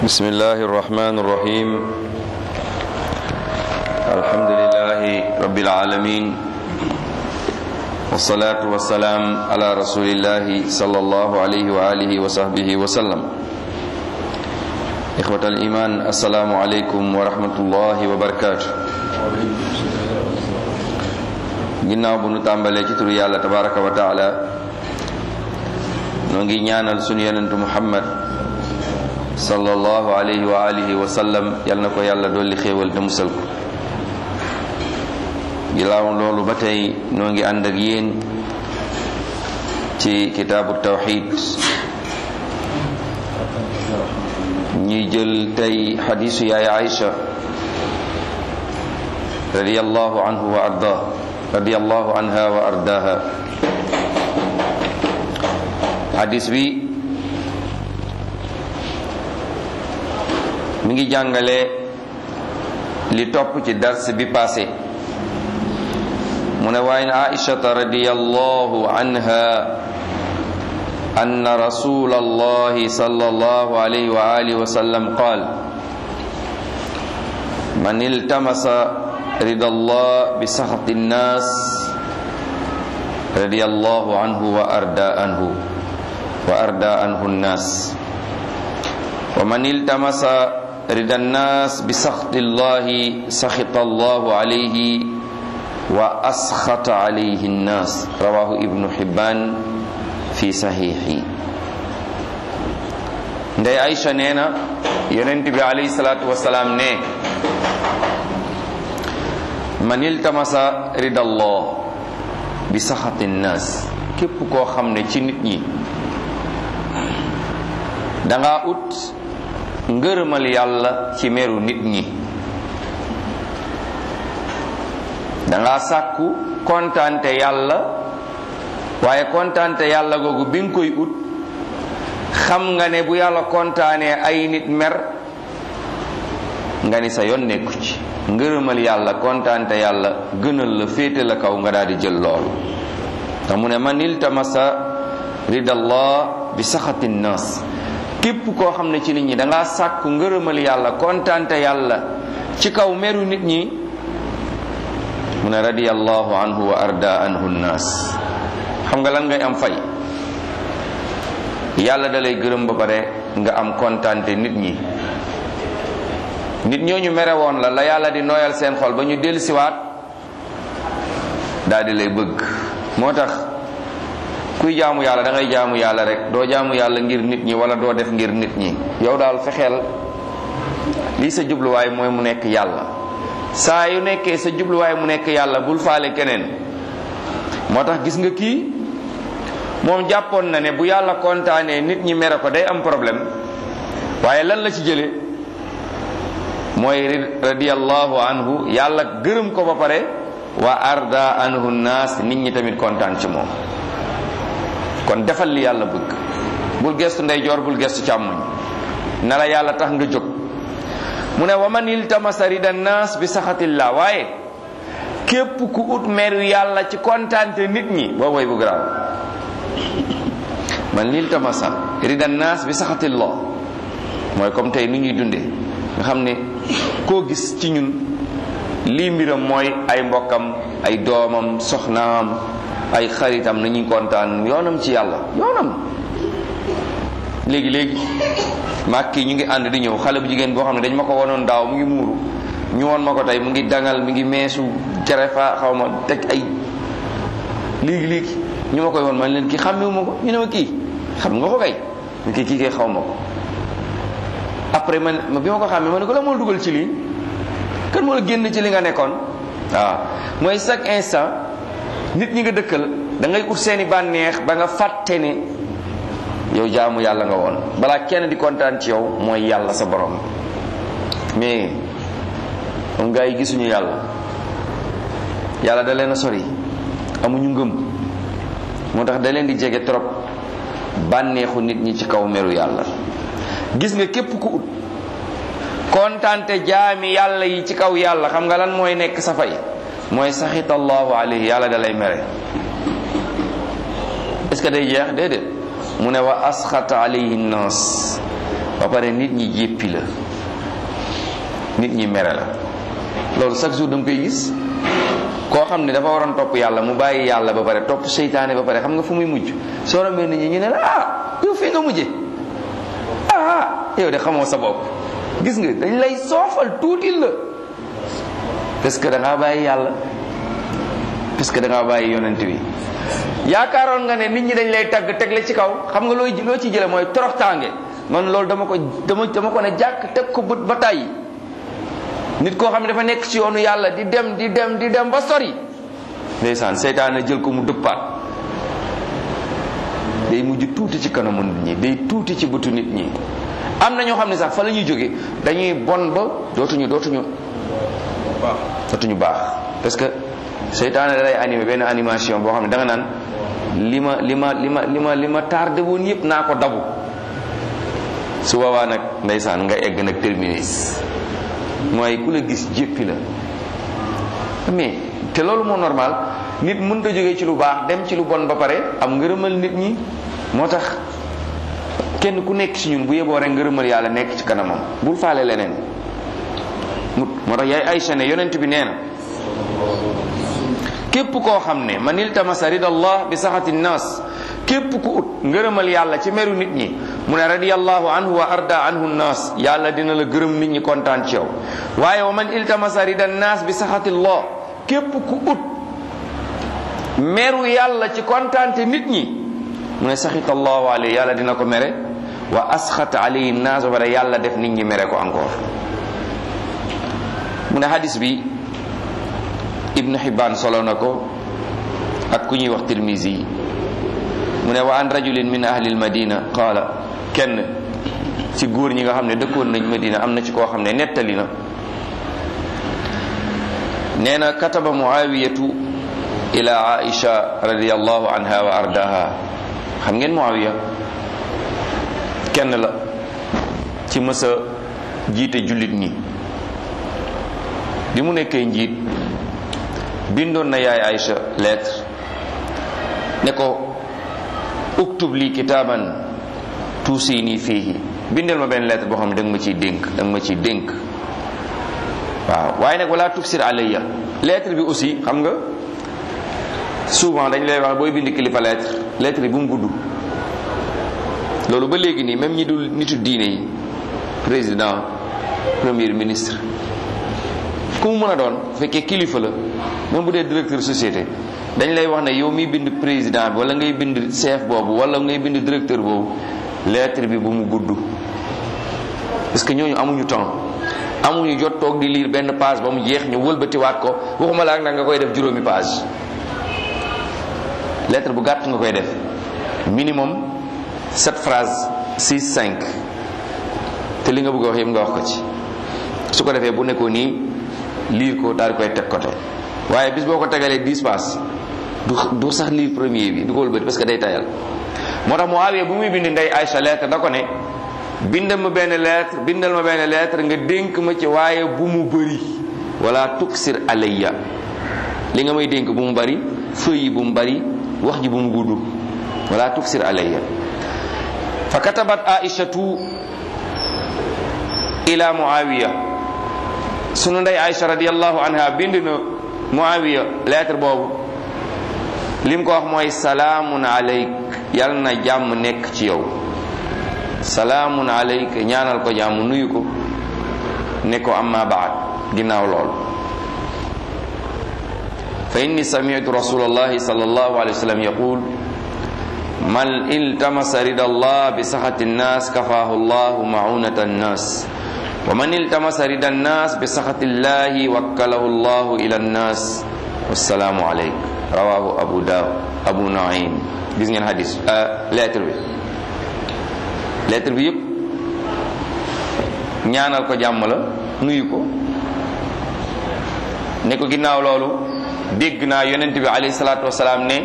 بسم الله الرحمن الرحيم الحمد لله رب العالمين والصلاة والسلام على رسول الله صلى الله عليه وآله وصحبه وسلم إخوة الإيمان السلام عليكم ورحمة الله وبركاته ginnaaw bu nu tàmbalee ci turu yàlla tabaraka wa taala noo ngi ñaanal sunu yonentu muhammad sallallahu alayhi wa alihi wa sallam yal na ko yàlla dolli xéewal te musal ko ginnaaw loolu ba tey noo ngi ànd ak yéen ci kitaabu tawxid ñuy jël tey xadiisu yaay Aïcha radiyallahu anhu wa arda radiyallahu anha wa ardaha xadiis bi mi ngi jàngale li topp ci dars bi passé mu ne waaye aishata radiyallahu anha anna rasul allahi sallallahu alayhi wa alihi wa sallam qaal man iltamasa rida allah bi saxati nnas radiyallahu anhu wa arda anhu wa arda anhu nnas wa man iltamasa rida nnas bi saxti llahi saxita allahu alayhi wa asxata alayhi nnas rawahu ibnu xibban fi saxiixi ndey Aïcha nee na yonent bi alayhi salaatu wasalaam ne man iltamasa rida allah bi saxati nnas képp koo xam ne ci nit ñi danga ut ngërëmal yàlla ci meru nit ñi danga sàkku kontaante yàlla waaye kontaante yàlla googu bi nga koy ut xam nga ne bu yàlla kontaanee ay nit mer nga ni sa yoon nekku ci ngërëmal yàlla kontaante yàlla gënal la féete la kaw nga daal di jël loolu te mu ne man iltamasa ridallah bi saxati nnas képp koo xam ne ci nit ñi danga sàkku ngërëmal yàlla kontaante yàlla ci kaw meru nit ñi mu ne radiyallahu anhu wa arda anhu nnaas xam nga lan ngay am fay yàlla da lay gërëm ba pare nga am kontaante nit ñi nit ñooñu mere woon la la yàlla di nooyal seen xol ba ñu dellusiwaat daal di lay bëgg moo tax kuy jaamu yàlla da ngay jaamu yàlla rek doo jaamu yàlla ngir nit ñi wala doo def ngir nit ñi yow daal fexeel lii sa jubluwaay mooy mu nekk yàlla saa yu nekkee sa jubluwaay mu nekk yàlla bul faale keneen moo tax gis nga kii moom jàppoon na ne bu yàlla kontaanee nit ñi mere ko day am problème waaye lan la ci jële mooy radiyallahu anhu yàlla gërëm ko ba pare wa arda anhu naas nit ñi tamit kontaan ci moom kon defal li yàlla bëgg bul gestu ndeyjoor bul gestu càmmoñ na la yàlla tax nga jóg mu ne wa man iltamasa rida naas bi saxatillah waaye képp ku ut meru yàlla ci kontaante nit ñi boo woy bu garaaw man iltamasa rida naas bi saxatillah mooy comme tey ni ñuy dundee nga xam ne koo gis ci ñun lii mbiram mooy ay mbokkam ay doomam soxnaam ay xaritam nañuy kontaan yoonam ci yàlla yoonam léegi léegi maag kii ñu ngi ànd di ñëw xale bu jigéen boo xam ne dañ ma ko wonoon daaw mu ngi muuru ñu woon ma ko tey mu ngi dangal mi ngi meesu cerefa xaw ma teg ay léegi léegi ñu ma koy woon man leen kii xàmmewu ma ko ñu ne ma kii xam nga ko kay ñu kii kii kay xaw ma ko après man bi ma ko xàmmee ma ne ko la moo dugal ci lii kan moo la génn ci li nga nekkoon waaw mooy chaque instant nit ñi nga dëkkal da ngay ut seeni bànneex ba nga fàtte ne yow jaamu yàlla nga woon balaa kenn di kontaan ci yow mooy yàlla sa borom mais moom gaa yi gisuñu yàlla yàlla da leen a sori amuñu ngëm moo tax da leen di jege trop bànneexu nit ñi ci kaw meru yàlla gis nga képp ku ut kontaante jaami yàlla yi ci kaw yàlla xam nga lan mooy nekk sa fay mooy saxita allahu alayhi yàlla da lay mere est ce que day jeex déedéet mu ne wa asxata alayhi nnaas ba pare nit ñi jéppi la nit ñi mere la loolu chaque jour da nga koy gis koo xam ne dafa waroon topp yàlla mu bàyyi yàlla ba pare topp seytaane ba pare xam nga fu muy mujj soo rombee nit ñi ñu ne la ah yow fii nga mujje ah yow de xamoo sa bopp gis nga dañ lay soofal tuuti la parce que da ngaa bàyyi yàlla parce que da ngaa bàyyi yonent bi yaakaaroon nga ne nit ñi dañ lay tagg teg la ci kaw xam nga looy loo ci jële mooy toroxtaange man loolu dama ko dama dama ko ne jàkk teg ko bët ba tàyyi nit koo xam ne dafa nekk ci yoonu yàlla di dem di dem di dem ba sori ndeysaan seytaane jël ko mu dëppaat day mujj tuuti ci kanamu nit ñi day tuuti ci bëtu nit ñi am na ñoo xam ne sax fa la ñuy jóge dañuy bon ba dootuñu dootuñu dootuñu baax parce que seytaane da lay animé benn animation boo xam ne da nga naan li ma li ma li ma li ma li ma tardé woon yëpp naa ko dabu su boobaa nag ndeysaan nga egg nag terminus mooy ku la gis jéppi la mais te loolu moo normal nit mënut a jógee ci lu baax dem ci lu bon ba pare am ngërëmal nit ñi moo tax kenn ku nekk ci ñun bu yeboo rek ngërëmal yàlla nekk ci kanamam bul faale leneen mu moo tax yaay Aysa ne yonent bi nee na képp koo xam ne man iltamasa ridallah bi saxati nnaas képp ku ut ngërëmal yàlla ci meru nit ñi mu ne radiyallahu anhu wa arda anhu nnaas yàlla dina la gërëm nit ñi kontaan ci yow waaye wa man iltamasa rida nnaas bi saxatillah képp ku ut meru yàlla ci kontaante nit ñi mu ne saxita allahu alayhi yàlla dina ko mere wa asxata alayhi nnaas ba pare yàlla def nit ñi mere ko encore mu ne hadis bi ibnu Hibban solo na ko ak ku ñuy wax Tirmizi mu ne wa an rajulin min ahli almadina qaala kenn ci góor ñi nga xam ne dëkkoon nañ Madina am na ci koo xam ne nettali na nee na kataba muawiyatu ila aisha radiallahu anha wa ardaha xam ngeen muawiya kenn la ci mësa jiite jullit ñi bi mu nekkee njiit bindoon na yaay Aïcha lettre ne ko uktub li kitaaban tuusini fiihi bindal ma benn lettre boo xam ne da nga ma ciy dénk da nga ma ciy dénk waaw waaye nag wala tuksir alayya lettre bi aussi xam nga souvent dañ lay wax booy bind kilifa lettre lettre bi bu mu gudd loolu ba léegi nii même ñi dul nitu diine yi président premier ministre ku mu mën a doon fekkee kilifa la même bu dee directeur société dañ lay wax ne yow miy bind président bi wala ngay bind chef boobu wala ngay bind directeur boobu lettre bi bu mu gudd parce que ñooñu amuñu temps amuñu jot toog di lire benn page ba mu jeex ñu wëlbatiwaat ko waxuma la ak nag nga koy def juróomi page lettre bu gàtt nga koy def minimum sept phrases six cinq te li nga bëgg a wax yëpp nga wax ko ci su ko defee bu nekkoo nii lire ko daal di koy teg côté waaye bis boo ko tegalee dix pages du du sax lire premier bi du ko wëlbati parce que day tayal moo tax Muawiya bu muy bind ndey Aïcha lettre da ko ne bindal ma benn lettre bindal ma benn lettre nga dénk ma ci waaye bu mu bëri wala tuksir alayya li nga may dénk bu mu bëri feuille yi bu mu bëri wax ji bu mu gudd wala tuksir alayya fa katabat aishatu ila muawiya sunu ndey Aïcha radiyallahu anha bind na muawiya lettre boobu lim ko wax mooy salaamun alayk yal na jàmm nekk ci yow salaamun alayk ñaanal ko jàmm nuyu ko ne ko amma baad ginnaaw lool fa inni sami'tu rasulallahi sallallahu alayhi wa sallam yaqul man iltamasa rida allah bi saxati nnas kafaahu llahu maunata nnas wa man iltamasa rida nnas bi saxati llahi wakkalahu llahu ila nnas wassalaamu alayk rawahu abu daawud abu naim gis ngeen hadis lettre bi lettre bi yëpp ñaanal ko jàmm la nuyu ko ne ko ginnaaw loolu dégg naa yonent bi alayhi salaatu wasalaam ne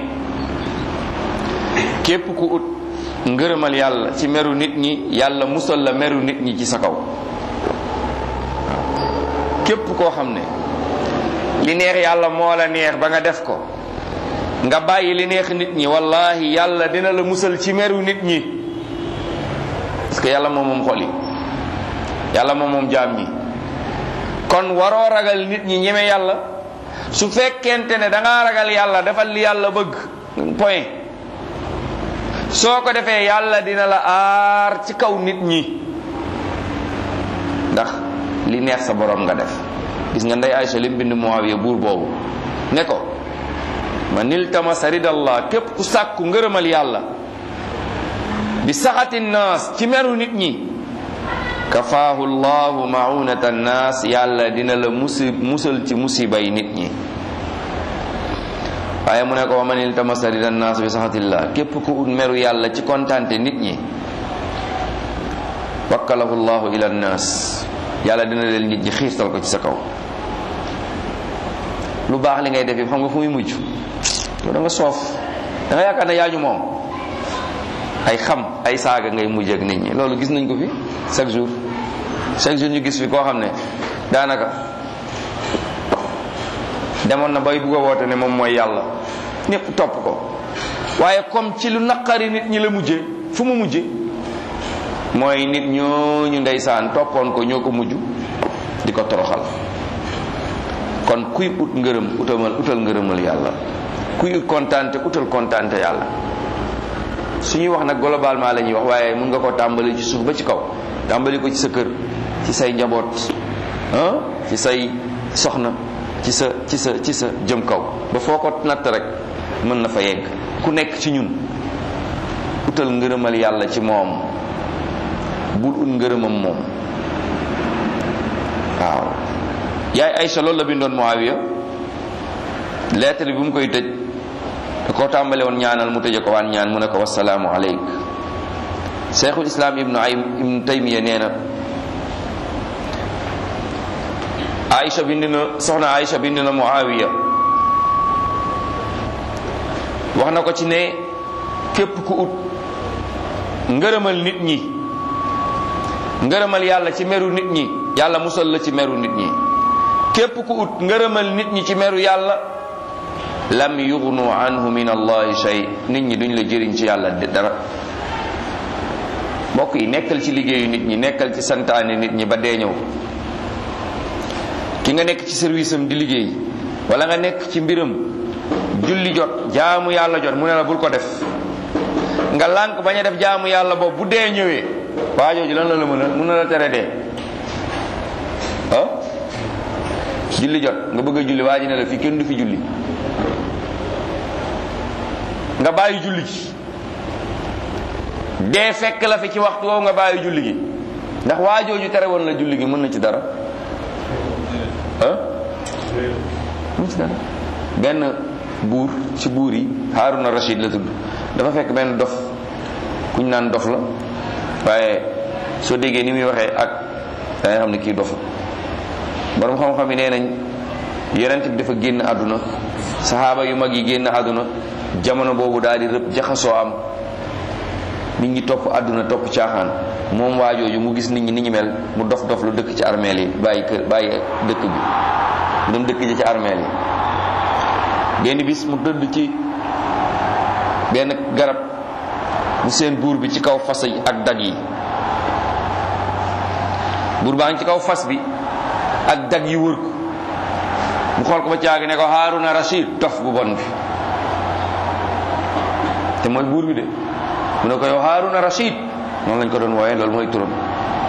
képp ku ut ngërëmal yàlla ci meru nit ñi yàlla musal la meru nit ñi ci sa kaw képp koo xam ne li neex yàlla moo la neex ba nga def ko nga bàyyi li neex nit ñi wallahi yàlla dina la musal ci meru nit ñi parce que yàlla moom moom xol yi yàlla moom moom jaam ñi kon waroo ragal nit ñi ñeme yàlla su fekkente ne da ngaa ragal yàlla defal li yàlla bëgg point soo ko defee yàlla dina la aar ci kaw nit ñi ndax li neex sa borom nga def gis nga ndey Aysa lim bind Muawiya buur boobu ne ko ma nil tamasa ridallah képp ku sàkku ngërëmal yàlla bi saxati naas ci meru nit ñi kafaahu llahu maunata naas yàlla dina la musi musal ci musibay nit ñi waaye mu ne ko wa man iltamasa rida naas bi saxatillah képp ku ut meru yàlla ci kontante nit ñi wakkalahu llahu ila naas yàlla dina leen nit ñi xiirtal ko ci sa kaw lu baax li ngay def yëpp xam nga fu muy mujj yow da nga soof da nga yaakaar ne yaaju moom ay xam ay saaga ngay mujj ak nit ñi loolu gis nañ ko fi chaque jour chaque jour ñu gis fi koo xam ne daanaka demoon na bay bugg a woote ne moom mooy yàlla ñëpp topp ko waaye comme ci lu naqari nit ñi la mujje fu mu mujje mooy nit ñooñu ndeysaan toppoon ko ñoo ko mujj di ko toroxal kon kuy ut ngërëm utamal utal ngërëmal yàlla kuy ut kontante utal kontante yàlla su ñuy wax nag globalement la ñuy wax waaye mun nga ko tàmbali ci suuf ba ci kaw tàmbali ko ci sa kër ci say njaboot ah ci say soxna ci sa ci sa ci sa jëm kaw ba foo ko natt rek mën na fa yegg ku nekk ci ñun utal ngërëmal yàlla ci moom bul ut ngërëmam moom waaw yaay Aysa loolu la bindoon Muawiya lettre bi mu koy tëj da koo tàmbale woon ñaanal mu tëje ko waan ñaan mu ne ko wasalaamu aleyk cheikhul islam ibnu ay ibnu taymiya nee na Aïcha bind na soxna Aïcha bind na Muawiya wax na ko ci ne képp ku ut ngërëmal nit ñi ngërëmal yàlla ci meru nit ñi yàlla musal la ci meru nit ñi képp ku ut ngërëmal nit ñi ci meru yàlla lam yugnu anhu min allahi shay nit ñi duñ la jëriñ ci yàlla dara mbokk yi nekkal ci liggéeyu nit ñi nekkal ci santaane nit ñi ba dee ñëw ki nga nekk ci service am di liggéey wala nga nekk ci mbiram julli jot jaamu yàlla jot mu ne la bul ko def nga lànk bañ a def jaamu yàlla boobu bu dee ñëwee waa jooju lan la la mën a mën na la tere dee ah julli jot nga bëgg a julli waa ji ne la fii kenn du fi julli nga bàyyi julli gi dee fekk la fi ci waxtu woowu nga bàyyi julli gi ndax waa jooju tere woon la julli gi mën na ci dara ah mën ci dara benn buur ci buur yi Haruna Rashid la tudd dafa fekk benn dof kuñ naan dof la waaye soo déggee ni muy waxee ak da ngay xam ne kii dof borom xam-xam yi nee nañ yonent bi dafa génn àdduna saxaaba yu mag yi génn àdduna jamono boobu daal di rëbb jaxasoo am nit ñi topp àdduna topp caaxaan moom waajooju mu gis nit ñi ni ñu mel mu dof dof lu dëkk ci armeel yi bàyyi kër bàyyi dëkk bi mu dem dëkk ji ci armeel yi benn bis mu tëdd ci benn garab mu seen buur bi ci kaw fas yi ak dag yi buur baa ngi ci kaw fas bi ak dag yi wër ko mu xool ko ba caagi ne ko Haruna Rashid dof bu bon bi te mooy buur bi de mu ne ko yow Haruna Rashid noonu lañ ko doon wooyee loolu mooy turam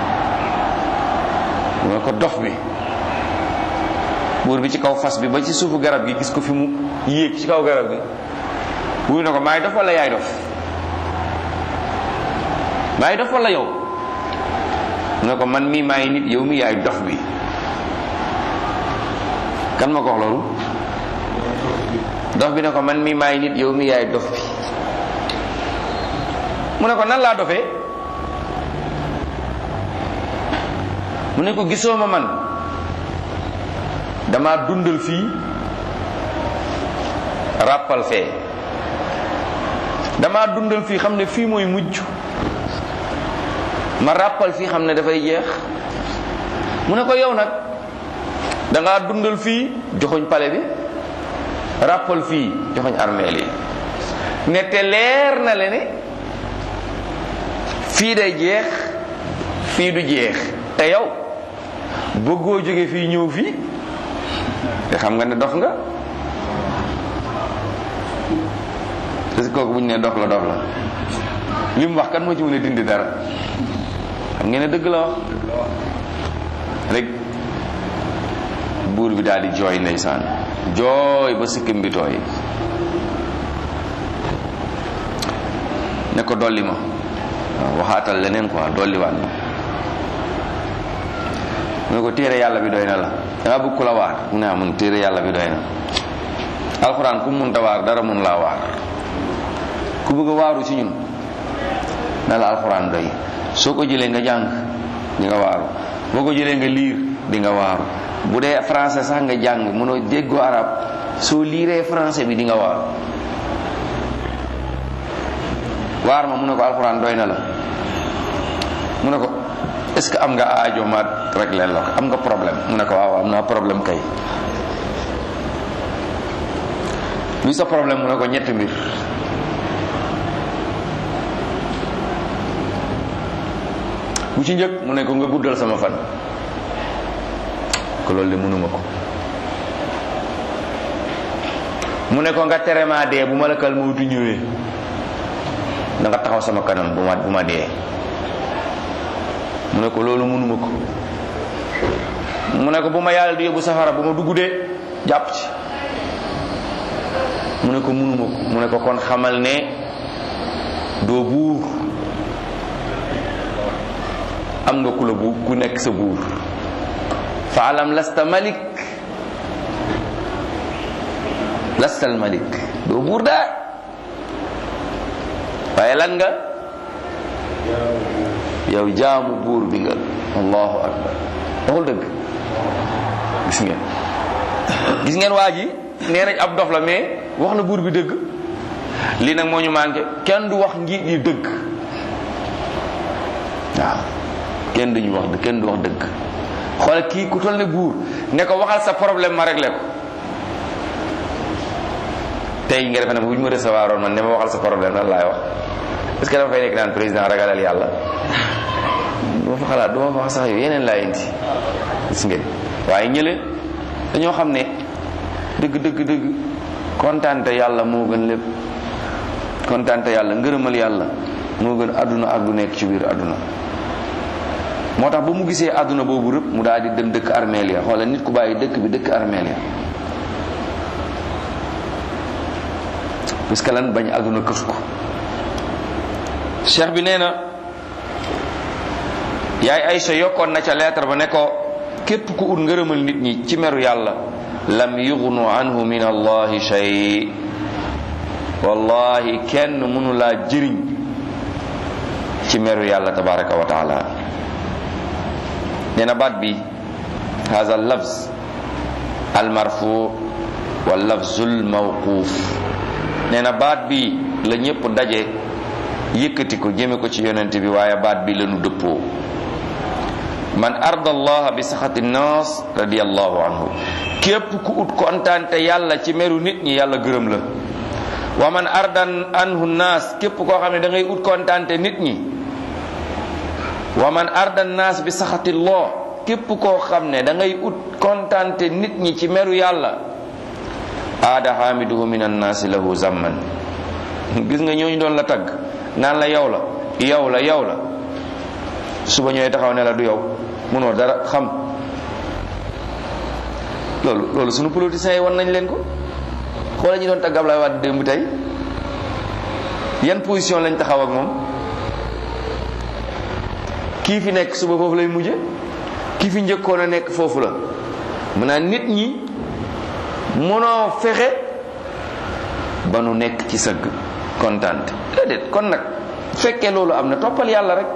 mu ne ko dof bi buur bi ci kaw fas bi ba ci suufu garab gi gis ko fi mu yéeg ci kaw garab gi buur ne ko maay dof wala yaay dof maay dof wala yow mu ne ko man mii maay nit yow mi yaay dof bi kan ma ko wax loolu dof bi ne ko man mii maay nit yow mi yaay dof bi mu ne ko nan laa dofee mu ne ko gisoo ma man dama dundal fii ràppal fee dama dundal fii xam ne fii mooy mujj ma ràppal fii xam ne dafay jeex mu ne ko yow nag danga dundal fii joxoñ pale bi ràppal fii joxoñ armeel yi ne te leer na le ne fii day jeex fii du jeex te yow bëggoo jóge fii ñëw fii te xam nga ne dof nga parce que kooku bu ñu nee dof la dof la li mu wax kan moo ci mën a dindi dara xam ngeen ne dëgg la wax rek buur bi daal di jooy ndeysaan jooy ba sikkim bi tooy ne ko dolli ma waaw waxaatal leneen quoi dolli waat ma mu ne ko téere yàlla bi doy na la danga bëgg ku la waar mu ne ah mun téere yàlla bi doy na alxuraan ku mun ta waar dara mun laa waar ku bëgg a waaru ci ñun na la alxuraan doy soo ko jëlee nga jàng di nga waaru boo ko jëlee nga liir di nga waaru bu dee français sax nga jàng mënoo déggoo arab soo liiree français bi di nga waaru waar ma mu ne ko alxuraan doy na la mu ne ko est-ce que am nga aajo ma rek leen la ko am nga problème mu ne ko waaw am naa problème kay luy sa problème mu ne ko ñetti mbir bu ci njëkk mu ne ko nga guddal sama fan ko loolu de mënuma ko mu ne ko nga tere maa dee bu ma la kal mawtu ñëwee da nga taxaw sama kanam bu ma bu ma dee mu ne ko loolu mënuma ko mu ne ko bu ma yàlla di yóbbu safara bu ma dugg dee jàpp ci mu ne ko mënuma ko mu ne ko kon xamal ne doo buur am nga ku la bu ku nekk sa buur fa alam lasta malik lastal malik doo buur daa waaye lan nga yow jaamu buur bi nga allahu akbar waxul dëgg gis ngeen gis ngeen waa ji nee nañ ab dof la mais wax na buur bi dëgg lii nag moo ñu manqué kenn du wax njiit yi dëgg waaw kenn duñu wax dëgg kenn du wax dëgg xool kii ku toll ne buur ne ko waxal sa problème ma réglé ko tey nga defe ne bu ñu ma recevoir oon man ne ma waxal sa problème lan laay wax est-ce que dama fay nekk naan président ragalal yàlla du ma fa xalaat du ma fa wax sax yow yeneen laa indi gis ngeen waaye ñële dañoo xam ne dëgg dëgg dëgg kontaante yàlla moo gën lépp kontaante yàlla ngërëmal yàlla moo gën àdduna ak du nekk ci biir àdduna moo tax ba mu gisee àdduna boobu rëpp mu daal di dem dëkk armeel ya xoola nit ku bàyyi dëkk bi dëkk armeel ya parce que lan bañ àdduna këf ko cheikh bi nee na yaay Aysa yokkoon na ca lettre ba ne ko képp ku ut ngërëmal nit ñi ci meru yàlla lam yugnu anhu min allahi shay wallahi kenn mënu laa jëriñ ci meru yàlla tabaraka wa taala nee na baat bi hada al lafz al marfu wal lafzul mawquf nee na baat bi la ñëpp daje yëkkati ko jëme ko ci yonent bi waaye baat bi lañu dëppoo man arda allah bi saxati nnaas radiallahu anhu képp ku ut kontaante yàlla ci meru nit ñi yàlla gërëm la wa man ardan anhu naas képp koo xam ne da ngay ut kontaante nit ñi wa man arda naas bi saxati llah képp koo xam ne da ngay ut kontaante nit ñi ci meru yàlla aada xaamiduhu min annaasi lahu zamman gis nga ñooñu doon la tagg naan la yow la yow la yow la suba ñooy taxaw ne la du yow mënoo dara xam loolu loolu sunu politiciens yi wan nañ leen ko xoola ñu doon tagg Ablaye Wade démb tey yan position lañ taxaw ak moom kii fi nekk suba foofu lay mujje kii fi njëkkoon a nekk foofu la maanaam nit ñi mënoo fexe ba nu nekk ci sëgg kontaan déedéet kon nag fekkee loolu am na toppal yàlla rek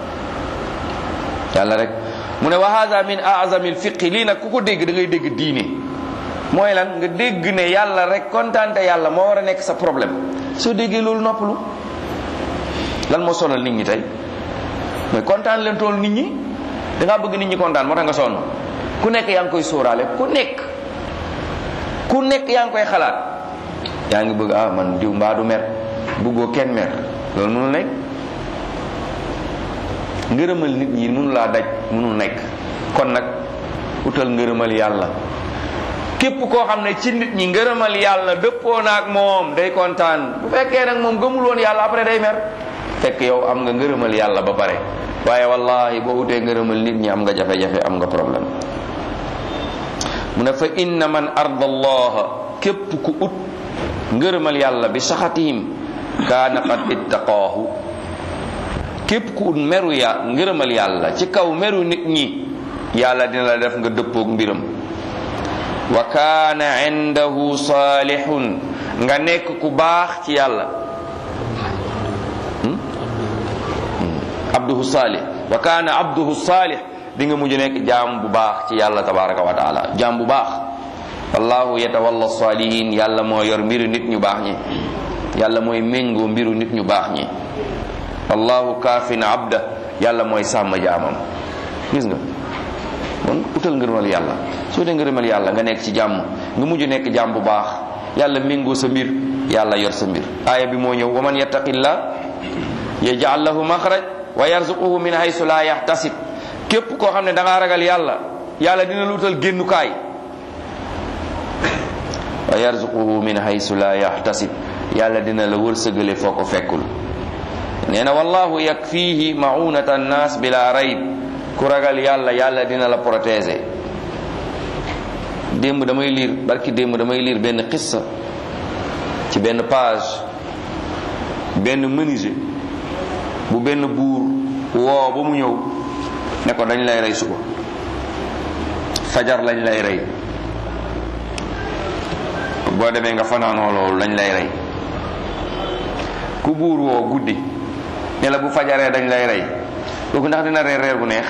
yàlla rek mu ne wa hada min azami lfiqi lii nag ku ko dégg da ngay dégg diine mooy lan nga dégg ne yàlla rek kontaante yàlla moo war a nekk sa problème soo déggee loolu noppalu lan moo sonal nit ñi tey mais kontaan leen tool nit ñi da ngaa bëgg nit ñi kontaan moo tax nga sonn ku nekk yaa ngi koy sóoraale ku nekk ku nekk yaa ngi koy xalaat yaa ngi bëgg ah man diw mbaa du mer bëggoo kenn mer loolu mënul nekk ngërëmal nit ñi mënu laa daj mënul nekk kon nag utal ngërëmal yàlla képp koo xam ne ci nit ñi ngërëmal yàlla dëppoo na ak moom day kontaan bu fekkee nag moom gëmul woon yàlla après day mer fekk yow am nga ngërëmal yàlla ba pare waaye wallahi boo utee ngërëmal nit ñi am nga jafe-jafe am nga problème mu ne fa inna man arda allaha képp ku ut ngërëmal yàlla bi saxatihim kaana qad ittaqaahu képp ku ut meru ya ngërëmal yàlla ci kaw meru nit ñi yàlla dina la def nga dëppoog mbiram wa kaana indahu saalihun nga nekk ku baax ci yàlla abduhu saalih wa kaana abduhu saalih di nga mujj nekk jaam bu baax ci yàlla tabaraka wa taala jaam bu baax wallahu yatawalla salihin yàlla moo yor mbiru nit ñu baax ñi yàlla mooy méngoo mbiru nit ñu baax ñi wallahu kaafin abda yàlla mooy sàmm jaamam gis nga kon utal ngërëmal yàlla soo dee ngërëmal yàlla nga nekk ci jàmm nga mujj nekk jaam bu baax yàlla méngoo sa mbir yàlla yor sa mbir aaya bi moo ñëw wa man yattaqillah yaj'al lahu maxraj wa yarzuquhu min haysu la yahtasib képp koo xam ne da ngaa ragal yàlla yàlla dina lu utal génnukaay wa yarzuquhu min haysu la yahtasib yàlla dina la wërsëgale foo ko fekkul nee na wallahu yakfihi maunata annas bila rayb ku ragal yàlla yàlla dina la protéger démb damay liir barki démb damay liir benn xissa ci benn page benn menuisier bu benn buur woo ba mu ñëw ne ko dañ lay rey suba fajar lañ lay rey boo demee nga fanaanoo loolu lañ lay rey ku buur woo guddi ne la bu fajaree dañ lay rey kooku ndax dina reer reer bu neex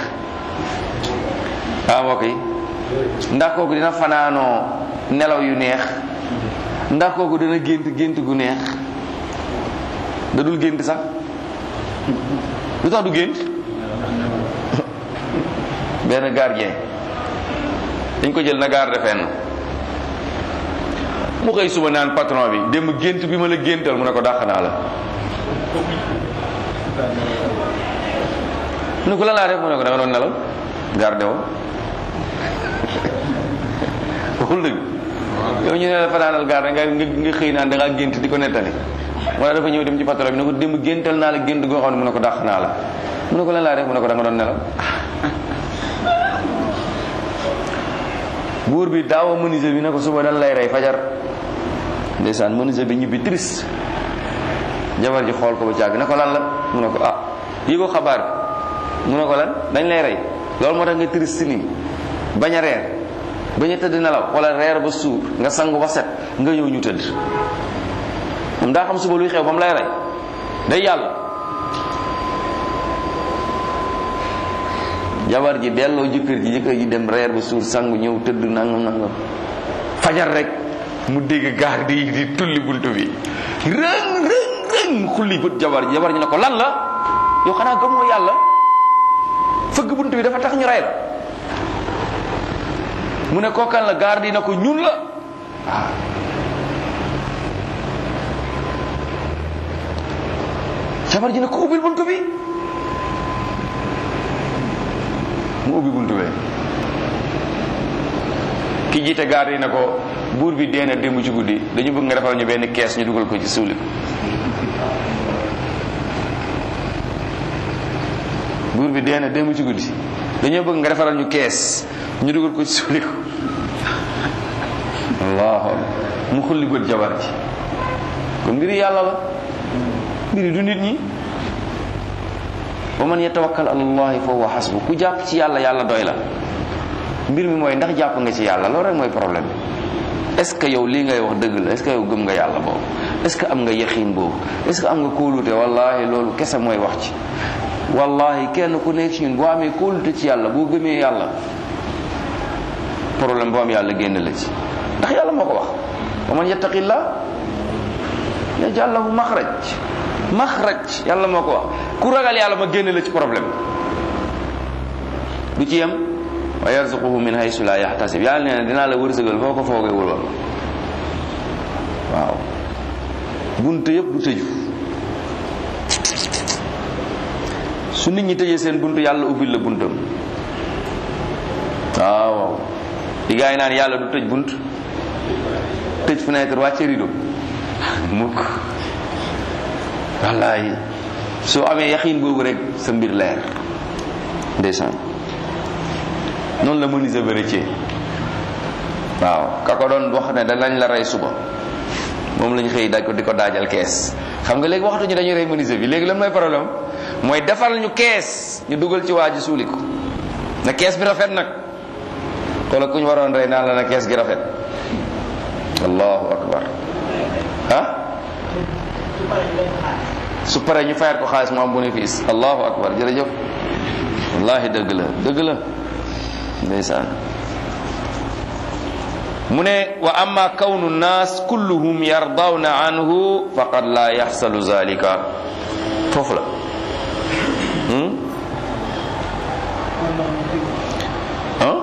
ah mbokk yi ndax kooku dina fanaanoo nelaw yu neex ndax kooku dina gént gént gu neex da dul gént sax lu tax du gént benn gardien dañ ko jël na garde fenn mu xëy suba naan patron bi démb gént bi ma la géntal mu ne ko dàq naa la mu ne ko lan laa def mu ne ko da nga doon nelaw garde woo waxul dëgg yow ñu ne la fanaanal garde nga nga xëy naan da ngaa gént di ko nettali wala dafa ñëw dem ci patron bi ne ko démb géntal naa la gént goo xam ne mu ne ko dàq naa la mu ne ko lan laa def mu ne ko da nga doon nelaw buur bi daawa menuisier bi ne ko suba dan lay rey fajar ndeysaan menuisier bi ñibbi triste jabar ji xool ko ba càgg ne ko lan la mu ne ko ah yëgoo xabaar bi mu ne ko lan dañ lay rey loolu moo tax nga triste nii bañ a reer bañ a tëdd nelaw wala reer ba suur nga sangu ba set nga ñëw ñu tëdd moom daa xam suba luy xew ba mu lay rey day yàlla jabar ji delloo jëkkër ji jëkkër ji dem reer ba suur sangu ñëw tëdd nangam nangam fajar rek mu dégg gaar di di tulli buntu bi rëng rëng rëng mu xulli bët jabar ji jabar ji ne ko lan la yow xanaa gëmoo yàlla fëgg buntu bi dafa tax ñu rey la mu ne kookan la gaar di na ko ñun la waaw jabar ji ne ko ubbil buntu bi mu ubbi buntu bee ki jiite gaar yi na ko buur bi dee na démb ci guddi dañu bëgg nga defal ñu benn kees ñu dugal ko ci suuli ko buur bi dee na démb ci guddi dañoo bëgg nga defaral ñu kees ñu dugal ko ci suuli ko allahu mu xulli bët jabar ji kon mbiri yàlla la mbiri du nit ñi wa man yatawakkal ala allahi fa huwa hasbu ku jàpp ci yàlla yàlla doy la mbir mi mooy ndax jàpp nga ci yàlla loolu rek mooy problème bi est ce que yow lii ngay wax dëgg la est ce que yow gëm nga yàlla boobu est ce que am nga yaqiin boobu est ce que am nga kóolute wallahi loolu kese mooy wax ci wallahi kenn ku nekk ci ñun boo amee kóolute ci yàlla boo gëmee yàlla problème boo am yàlla génn la ci ndax yàlla moo ko wax wa man yattaqillah yaj'al lahu maxraj maxraj yàlla moo ko wax ku ragal yàlla ma génn la ci problème du ci yem wa yarzuquhu min haysu la yaxtasib yàlla nee na dinaa la wërsëgal foo ko foogee wul woon waaw bunt yëpp du tëju su nit ñi tëjee seen bunt yàlla ubbil la buntam waaw waaw li gaa yi naan yàlla du tëj bunt tëj fenêtre wàcce rido mukk wallaay soo amee yaxiin boobu rek sa mbir leer ndeysaan noonu la menuisier vérifié waaw ka ko doon wax ne danañ la rey suba moom lañ xëy daj ko di ko daajal kees xam nga léegi waxatuñu dañuy rey menuisier bi léegi lan mooy problème mooy defal ñu kees ñu dugal ci waa ji suuli ko na kees bi rafet nag xoola ku ñu waroon rey naan la na kees gi rafet allahu akbar ah su paree ñu fayat ko xaalis mu am bénéfice allahu akbar jërëjëf wallahi dëgg la dëgg la ndeysaan mu ne wa amma kawnu nnaas kulluhum yardawna anhu faqad la yaxsalu zalika foofu la ah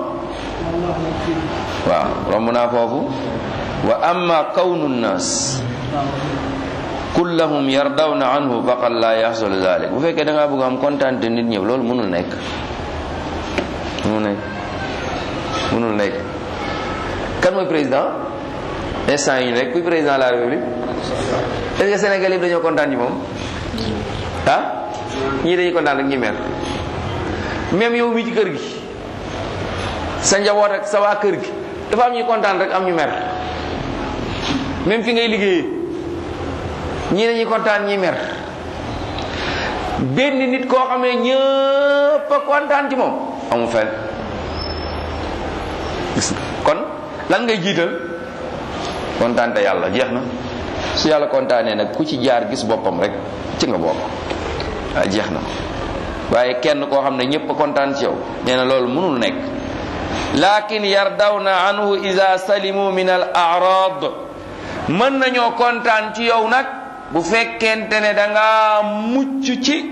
waaw romb naa foofu wa amma kawnu nnaas kullahum yardawna anhu faqad la yaxsalu zalik bu fekkee da ngaa bëgg am kontaan te nit ñëw loolu mënul nekk mënul nekk mënul nekk kan mooy président instant yi ñu nekk kuy président de la république est-ce que Sénégal yëpp dañoo kontaan ci moom ah ñii dañuy kontaan rek ñi mer même yow mi ci kër gi sa njaboot ak sa waa kër gi dafa am ñuy kontaan rek am ñu mer même fi ngay liggéeyee ñii dañuy kontaan ñi mer benn nit koo xam ne ñëpp a kontaan ci moom amu fenn gis kon lan ngay jiital kontaante yàlla jeex na su yàlla kontaanee nag ku ci jaar gis boppam rek ci nga bokk waaye jeex na waaye kenn koo xam ne ñëpp a kontaan ci yow nee na loolu mënul nekk lakin yardawna anhu ida salimu min al arad mën nañoo kontaan ci yow nag bu fekkente ne da nga mucc ci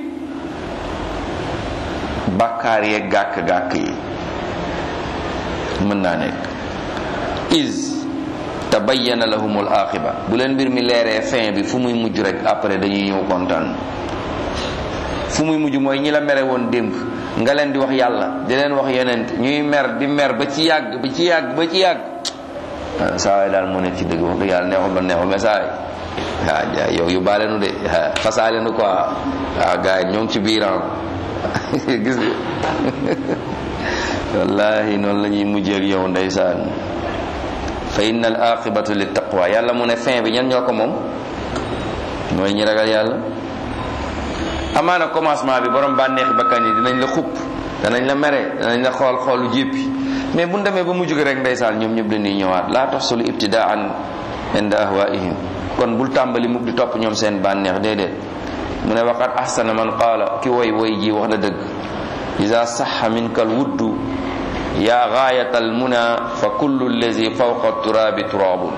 bakkaar yeeg gàkk-gàkk yi mën naa nekk is tabayyana lahum al axiba bu leen mbir mi leeree fin bi fu muy mujj rek après dañuy ñëw kontaan fu muy mujj mooy ñi la mere woon démb nga leen di wax yàlla di leen wax yonent ñuy mer di mer ba ci yàgg ba ci yàgg ba ci yàgg saa waay daal moo nekk ci dëgg wax dëgg yàlla neexul ba neexul mais saa waay ah yow yu baale nu de fasaale nu quoi ah gars yi ñoo ngi ci biiram gis nga wallahi noonu la ñuy mujjee ak yow ndeysaan fa inna al aqibatu lit taqwa yàlla mu ne fin bi ñan ñoo ko moom mooy ñi ragal yàlla amaana commencement bi borom bànneexi bakkan yi dinañ la xupp danañ la mere danañ la xool xoolu jéppi mais bu ñu demee ba mujj rek ndeysaan ñoom ñëpp dañuy ñëwaat laa taxsulu ibtidaan inda ahwaihim kon bul tàmbali mukk di topp ñoom seen bànneex déedéet mu ne waqat ahsana man qaala ki woy woy ji wax na dëgg ida saxa minka alwuddu yaa gaayata almuna fa kullu allazi fawqa turabi turabun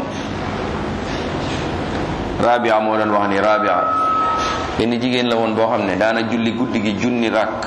rabia moo doon wax ni rabia benn jigéen la woon boo xam ne daana julli guddi gi junni rakk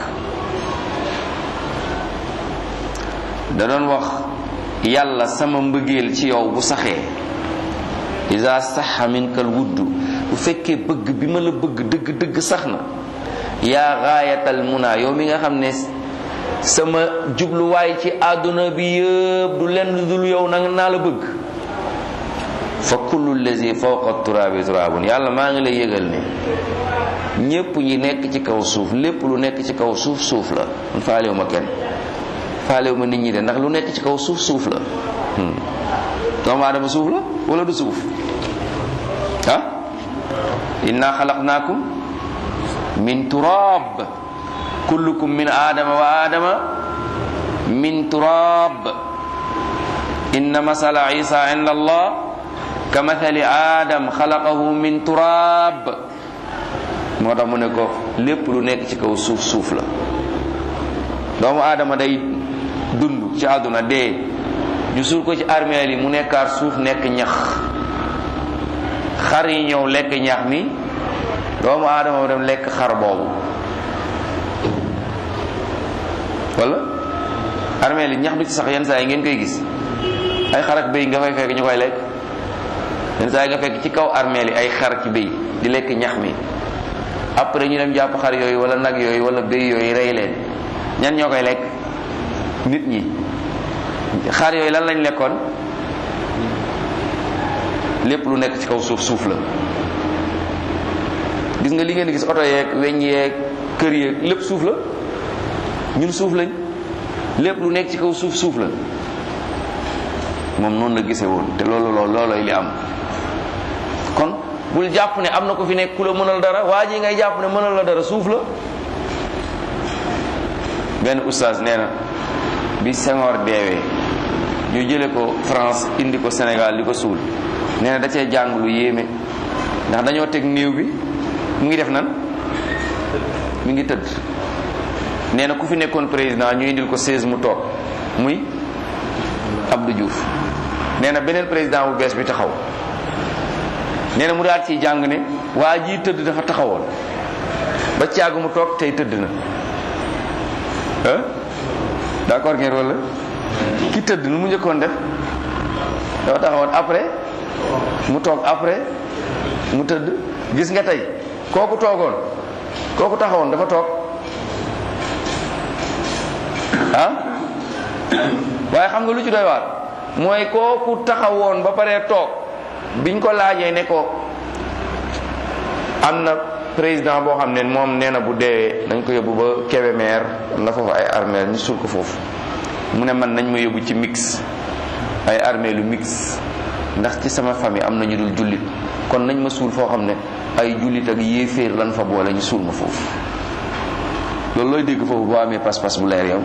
da doon wax yàlla sama mbëggeel ci yow bu saxee isa saxa minkal wuddu bu fekkee bëgg bi ma la bëgg dëgg dëgg sax na yaa gaayatal muna yow mi nga xam ne sama jubluwaay ci àdduna bi yëpp du lenn dul yow nanga naa la bëgg fa kullu lazi fawqa turaabi turaabun yàlla maa ngi lay yëgal ne ñépp ñi nekk ci kaw suuf lépp lu nekk ci kaw suuf suuf la man faalewu ma kenn faalewu ma nit ñi de ndax lu nekk ci kaw suuf suuf la doomu aadama suuf la wala du suuf ah inna xalaqnaakum min turaab kullukum min aadama wa aadama min turaab inna masala isa inda allah ka mathali aadam xalaqahu min turaab moo tax mu ne ko lépp lu nekk ci kaw suuf suuf la doomu aadama day dund ci àdduna dee ñu suul ko ci armeel yi mu nekkaat suuf nekk ñax xar yi ñëw lekk ñax mi doomu aadama mu dem lekk xar boobu wala armeel yi ñax bi ci sax yenn saa yi ngeen koy gis ay xar ak béy nga fay fekk ñu koy lekk yenn saa yi nga fekk ci kaw armeel yi ay xar ci béy di lekk ñax mi après ñu dem jàpp xar yooyu wala nag yooyu wala béy yooyu rey leen ñan ñoo koy lekk nit ñi xar yooyu lan lañ lekkoon lépp lu nekk ci kaw suuf suuf la gis nga li ngeen gis oto yeeg weñ yeeg kër yeeg lépp suuf la ñun suuf lañ lépp lu nekk ci kaw suuf suuf la moom noonu la gisee woon te loolu loolu loolooy li am kon bul jàpp ne am na ko fi nekk ku la mënal dara waa ji ngay jàpp ne mënal la dara suuf la benn oustaz nee na bi Senghor deewee ñu jële ko France indi ko Sénégal di ko suul nee na da cee jàng lu yéeme ndax dañoo teg néew bi mu ngi def nan mi ngi tëdd nee na ku fi nekkoon président ñu indil ko 16 mu toog muy Abdou Diouf nee na beneen président bu bees bi taxaw nee na mu daal ciy jàng ne waa jii tëdd dafa taxawoon ba caagu mu toog tey tëdd na ah d'accord ngeen wala ki tëdd nu mu njëkkoon def dafa taxawoon après mu toog après mu tëdd gis nga tey kooku toogoon kooku taxawoon dafa toog ah waaye xam nga lu ci doy waar mooy kooku taxawoon ba pare toog biñ ko laajee ne ko am na président boo xam ne moom nee na bu deewee dañ ko yóbbu ba Kébémer am na foofu ay armeel ñu suul ko foofu mu ne man nañ ma yóbbu ci mix ay armeelu mix ndax ci sama famille am na ñu dul jullit kon nañ ma suul foo xam ne ay jullit ak yéeféer lan fa boole ñu suul ma foofu loolu looy dégg foofu boo amee pas-pas bu leer yow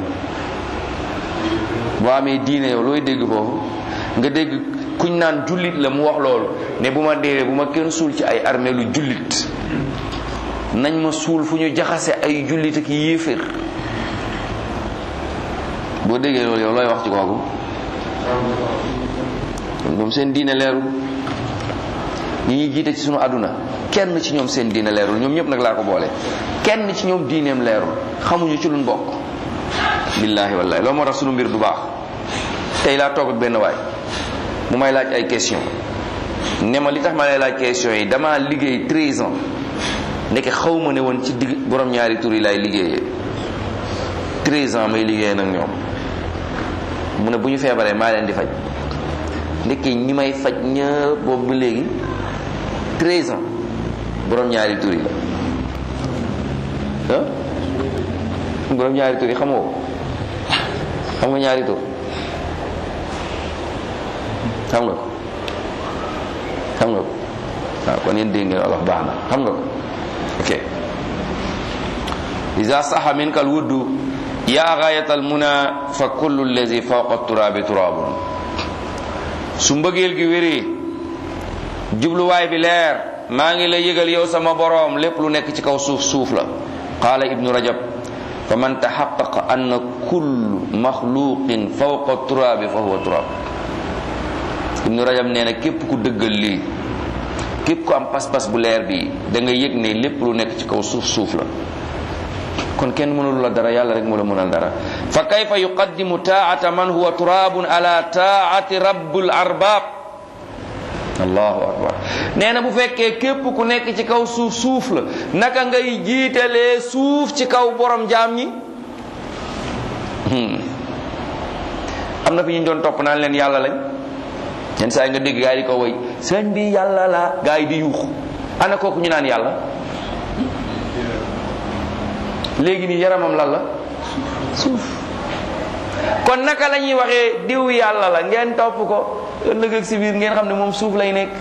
boo amee diine yow looy dégg foofu nga dégg kuñ naan jullit la mu wax loolu ne bu ma deewee bu ma kenn suul ci ay armeelu jullit nañ ma suul fu ñu jaxase ay jullit ak yéeféer boo déggee loolu yow looy wax ci kooku moom seen diine leerul ñi ñuy jiite ci sunu àdduna kenn ci ñoom seen diine leerul ñoom ñëpp nag laa ko boole kenn ci ñoom diineem leerul xamuñu ci luñ bokk billaahi wallaahi loolu moo tax sunu mbir du baax tey laa toog ak benn waay mu may laaj ay question ne ma li tax ma lay laaj question yi dama liggéey 13 ans ndeke xaw ma ne woon ci digg borom ñaari tur yi laay liggéeyee 13 ans may liggéey nag ñoom mu ne bu ñu feebaree maa leen di faj ndeke ñi may faj ñëpp boobu ba léegi 13 ans borom ñaari tur yi la ah borom ñaari tur yi xamoo ko xam nga ñaari tur xam nga ko xam nga ko waaw kon yéen dégg ngeen olof baax na xam nga ko ok ida saxa minka alwuddu ya gayata almuna fa kullu allazi fawqa turabi turabun su mbëggeel gi wéree jubluwaay bi leer maa ngi lay yëgal yow sama boroom lépp lu nekk ci kaw suuf suuf la qaala ibnu rajab fa man taxaqaqa anna kullu maxluqin fawqa turabi fa huwa turab ibnu rajab nee na képp ku dëggal lii képp ku am pas-pas bu leer bi da nga yëg ne lépp lu nekk ci kaw suuf suuf la kon kenn mënul la dara yàlla rek mu la mënal dara fa kayfa yuqaddimu taata man huwa turabun ala taati rabbul arbab allahu akbar nee na bu fekkee képp ku nekk ci kaw suuf suuf la naka ngay jiitalee suuf ci kaw borom jaam ñi am na fi ñu doon topp naan leen yàlla lañ yenn saa yi nga dégg gaa yi di ko woy sëñ bi yàlla la gaa yi di yuux ana kooku ñu naan yàlla léegi nii yaramam lan la suuf kon naka la ñuy waxee diw yàlla la ngeen topp ko ëllëg ak si biir ngeen xam ne moom suuf lay nekk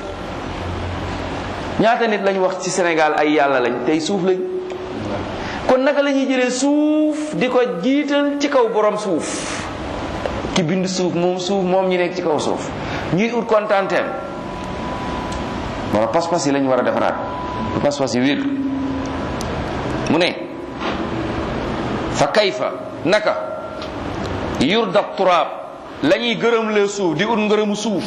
ñaata nit lañ wax ci Sénégal ay yàlla lañ tey suuf lañ kon naka la ñuy jëlee suuf di ko jiital ci kaw borom suuf ki bind suuf moom suuf moom ñi nekk ci kaw suuf ñuy ut kontaanteem wala pas-pas yi lañ war a defaraat pas-pas yi wér mu ne fa kayfa naka yurda turaab la ñuy gërëm lee suuf di ut ngërëmu suuf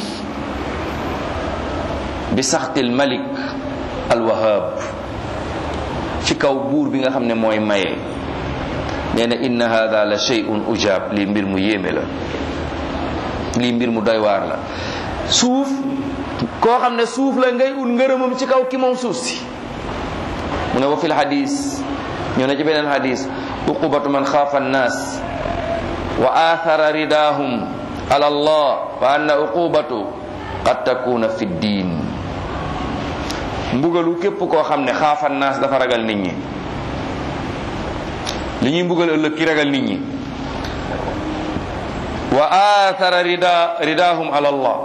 bi saxtil malik alwahab ci kaw buur bi nga xam ne mooy maye nee na inna hada la shay'un ujab lii mbir mu yéeme la lii mbir mu doy waar la suuf koo xam ne suuf la ngay ut ngërëmam ci kaw ki moom suuf si mu ne wa fil hadis ñoo ne ci beneen hadis uqubatu man xaafa annaas wa athara ridahum ala allah fa anna uqubatu qad takuna fi ddin mbugalu képp koo xam ne xaafa annaas dafa ragal nit ñi li ñuy mbugal ëllëg ki ragal nit ñi wa athara rida ridahum ala allah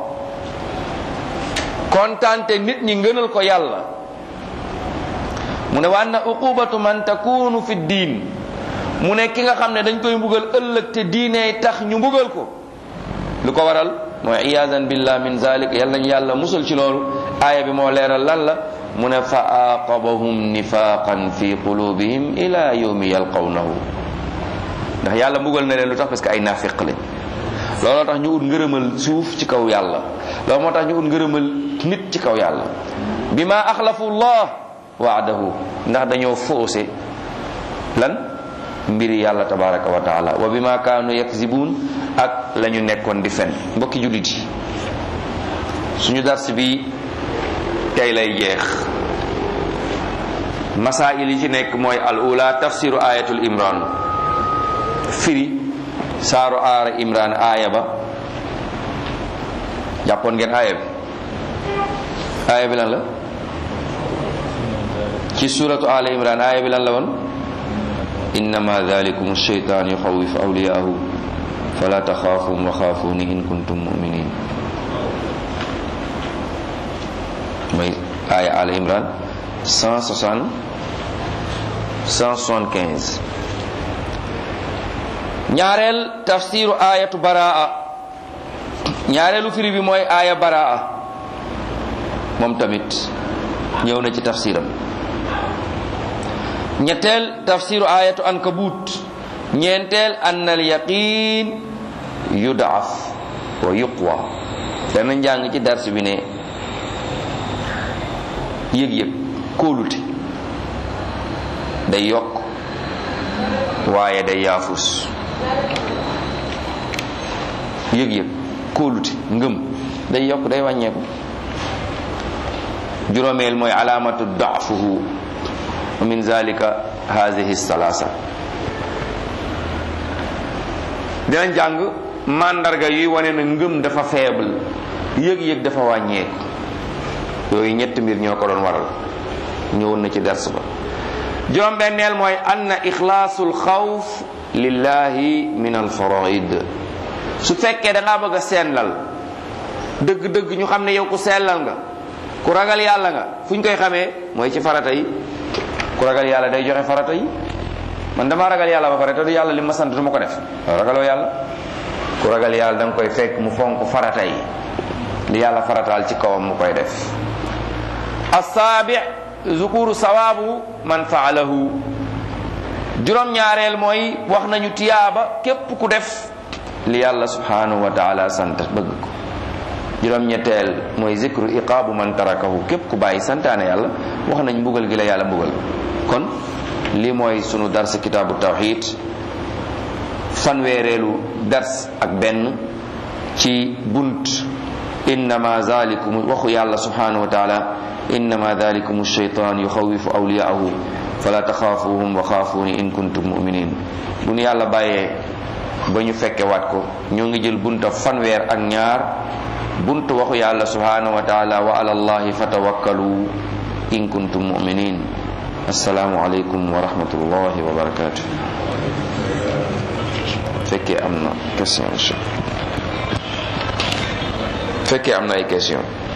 kontante nit ñi ngënal ko yàlla mu ne wa anna uqubatu man takunu fi diin mu ne ki nga xam ne dañ koy mbugal ëllëg te diine tax ñu mbugal ko lu ko waral mooy iyaadan billah min zalik yàlla nañ yàlla musal ci loolu aaya bi moo leeral lan la mu ne fa aqabahum nifaqan fi qulubihim ila yawmi yalqawnahu ndax yàlla mbugal na leen lu tax parce que ay naafiq lañ looloo tax ñu ut ngërëmal suuf ci kaw yàlla loolu moo tax ñu ut ngërëmal nit ci kaw yàlla bi ma axlafu llah waadahu ndax dañoo foose lan mbiri yàlla tabaraka wa taala wa bi ma kaanu yakzibuun ak la ñu nekkoon di fen mbokki jullit yi suñu dars bi tey lay jeex masail yi ci nekk mooy al ula tafsiru ayatul imran firi saaru aara imran aaya ba jàppoon ngeen aaya bi aaya bi lan la ci suratu ala imran aaya bi lan la woon innama dhalikum shaytan yuxawifu awliyaahu fala taxaafum wa xaafuni in kuntum muminin mooy aaya ala imran 160 175 ñaareel tafsiru ayatu baraa ñaareelu firi bi mooy aaya baraa moom tamit ñëw na ci tafsiram ñetteel tafsiru ayatu ankabut ñeenteel anna al yaqin yudaaf wa yuqwa dana njàng ci dars bi ne yëg-yëg kóolute day yokk waaye day yaafus yëg-yëg kóolute ngëm day yokk day wàññeeku juróomeel mooy alaamatu daafuhu wa min zalika hazihi salasa dinañ jàng mandarga yuy wane na ngëm dafa faible yëg-yëg dafa wàññeeku yooyu ñetti mbir ñoo ko doon waral ñëwoon na ci dars ba juróom benneel mooy anna ixlaasul xawf lillahi min al faraid su fekkee da ngaa bëgg a sellal dëgg-dëgg ñu xam ne yow ku sellal nga ku ragal yàlla nga fu ñu koy xamee mooy ci farata yi ku ragal yàlla day joxe farata yi man dama ragal yàlla ba pare te du yàlla li ma sant du ma ko def ragaloo yàlla ku ragal yàlla da nga koy fekk mu fonk farata yi li yàlla farataal ci kawam mu koy def assaabi zukuru sawaabu man faalahu juróom ñaareel mooy wax nañu tiyaaba képp ku def li yàlla subhanahu wa taala sant bëgg ko juróom ñetteel mooy zikru iqaabu man tarakahu képp ku bàyyi santaane yàlla wax nañ mbugal gi la yàlla mbugal kon lii mooy sunu dars kitaabu tawxid fanweereelu dars ak benn ci bunt innama zalikum waxu yàlla subhanahu wa taala innama dalikum shaytan yuxawifu awliyaahu fala taxaafuhum wa xaafuni in kuntum muminin bu nu yàlla bàyyee ba ñu fekke waat ko ñoo ngi jël bunta fanweer ak ñaar bunt waxu yàlla subhanahu wa taala wa ala allahi fatawakkalu in kuntum muminin assalaamu aleykum wa rahmatullahi wa barakatuh fekkee am na question fekkee am na ay question